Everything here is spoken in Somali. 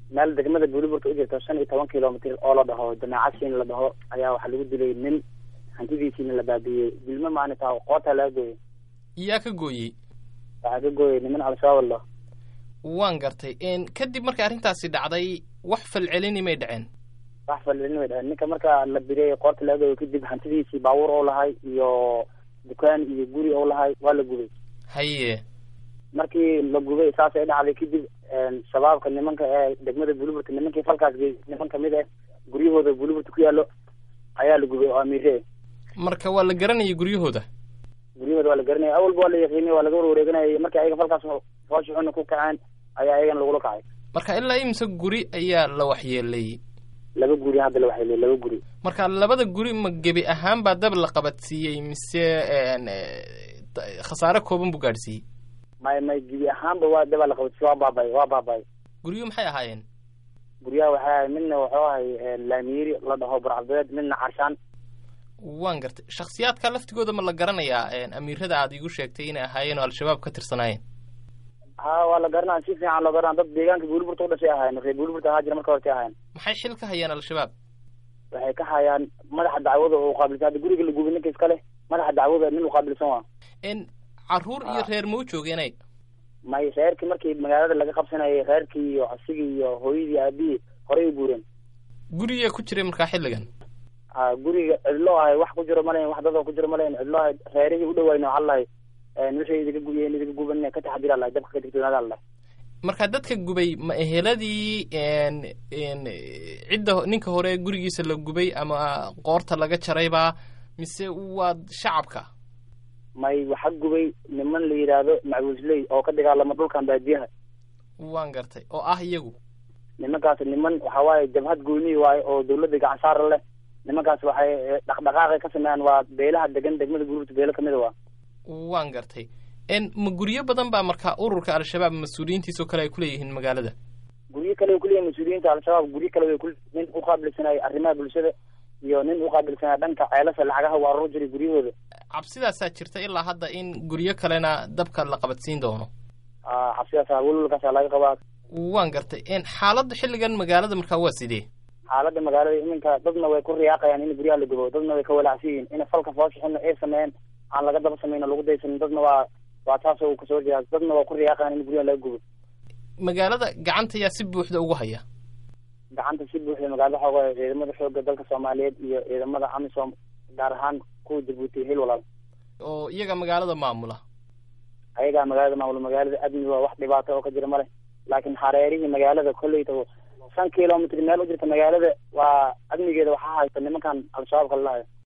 meel degmada buuliburta u jirta shan iyo toban kilomitr oo la dhaho jamaacasin la dhaho ayaa waxaa lagu dilay nin hantidiisiina la baabiiyey dilmo maalinta qoota laga gooyey yaa ka gooyey waxaa ka gooyey niman al-shabaab la dhaho waan gartay kadib markay arrintaasi dhacday wax falcelini may dhaceen wax falcelini may dhaceen ninka marka la biriyey qoorta laga gooyey kadib hantidiisii baabuur oo lahay iyo dukaan iyo guri oo lahay waa la gubay haye markii la gubay saas ay dhacday kadib shabaabka nimanka ee degmada buuliburta nimankii falkaas geey niman kamid ah guryahooda buuliburta ku yaallo ayaa la gubay oo amiire marka waa la garanayay guryahooda guryahooda waa la garanayay awalba waa la yaqiinay waa laga warwareeganayay markii ayaga falkaas foosha xuna ku kaceen ayaa ayagana lagula kacay marka ilaa imise guri ayaa la waxyeelay laba guri hadda la waxyeelay laba guri marka labada guri ma gebi ahaan baa dab la qabadsiiyey mise khasaare kooban buu gaadhsiiyey may may gebi ahaanba waa daba la qabadsiiyey waa baabay waa baabay guryo maxay ahaayeen guryaha waxay ahay midna wuxuu ahay laamiiri la dhaho burcabdeed midna carshaan waan gartay shaksiyaadka laftigooda ma la garanayaa amiirada aad igu sheegtay inay ahaayeen oo al-shabaab ka tirsanaayeen ha waa la garanaa si fiican loo garanaa dad deegaanka buuliburta u dhashay ahayen reer buuliburta ahaa jira marka hortay ahayen maxay xil ka hayaan al-shabaab waxay ka hayaan madaxa dacwada oo qaabilsan hadda guriga la gubay ninka iska leh madaxa dacwada nin u qaabilsan waa caruur iyo reer ma u joogeenay may reerkii markii magaalada laga qabsanayay reerkii iyo asigii iyo hooyadii aabihii horey u guureen guriga ku jiray markaa xilligan ha guriga cidlo ahay wax ku jiro malayn wax dadoo ku jiro malayn cidlo ahay reerihii u dhawayna waxaa lahay wixii idinka gubiyeen idinka guban ka taxadira lahay dabka ka digtoonaada lahay marka dadka gubay ma eheladii cidda ninka hore gurigiisa la gubay ama qoorta laga jaraybaa mise waa shacabka may waxa gubay niman la yidhaahdo macbuusley oo ka dagaalama dhulkan baadiyaha waan gartay oo ah iyagu nimankaas niman waxa waaye jabhad gooniyi waaye oo dawladda gacan saara leh nimankaas waxay dhaqdhaqaaqay ka sameeyaan waa beelaha degan degmada buurburta beelo kamida waa waan gartay ma guryo badan baa markaa ururka al-shabaab mas-uuliyiintiisoo kale ay kuleeyihiin magaalada guryo kale way kuleeyihin mas-uuliyiinta al-shabaab guryo kale way ku nin uqaabilsanay arrimaha bulshada iyo nin uqaabilsanaa dhanka ceelasha lacagaha waa arur jiray guryahooda cabsidaasaa jirta ilaa hadda in guryo kalena dabka la qabadsiin doono cabsidaasa welwalkaasa laga qabaa waan gartay xaaladda xilligan magaalada markaa waa sidee xaaladda magaalada iminka dadna way ku riyaaqayaan in guryaha la gubo dadna way ka walaacsan yihiin in falka fooshaxuna ay sameeyeen aan laga daba samayno lagu daysanin dadna waa waa taasoo uu kasoo horjeedaa dadna waa ku riyaaqayaan in guryaha laga gubo magaalada gacanta yaa si buuxda ugu haya gacanta si buuxda magaalada xooga ciidamada xooga dalka soomaaliyeed iyo ciidamada amisom gaar ahaan kuwa jabuuti hil walaal oo iyaga magaalada maamula ayagaa magaalada maamula magaalada admi waa wax dhibaato oo ka jira male laakiin hareerihii magaalada kolleyta shan kilomitr meel u jirta magaalada waa amnigeeda waxaa haysta nimankan al-shabaabka lalahayo